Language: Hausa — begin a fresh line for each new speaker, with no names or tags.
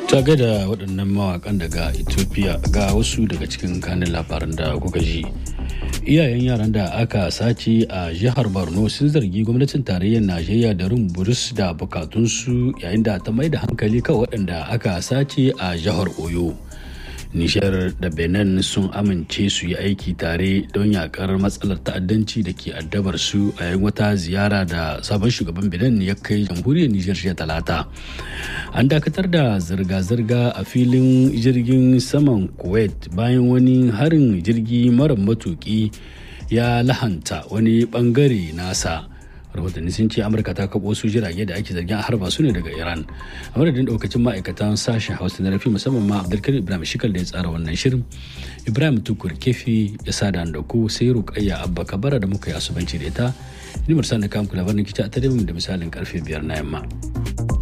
ta da waɗannan mawakan daga ethiopia ga wasu daga cikin kanin labaran da kuka ji iyayen yaran da aka sace a jihar borno sun zargi gwamnatin tarayyar najeriya da rin burus da bukatunsu yayin da ta mai da hankali kan waɗanda aka sace a jihar oyo nishar da benin sun amince su yi aiki tare don yakar matsalar ta'addanci da ke addabar su a yayin wata ziyara da sabon shugaban benin ya kai jamhuriyar nijar jiya talata an dakatar da zirga-zirga a filin jirgin saman kuwait bayan wani harin jirgi mara matuki ya lahanta wani bangare nasa rahotanni sun ce amurka ta kabo su jirage da ake zargin harba su ne daga iran a madadin daukacin ma'aikatan sashen hausa na rafi musamman ma abdulkarim ibrahim shikal da ya tsara wannan shirin ibrahim tukur kefi ya sada da ku sai rukayya abba kabara da muka yi asubanci da ita ni mursan da kamku labarin kici a tare da misalin karfe biyar na yamma.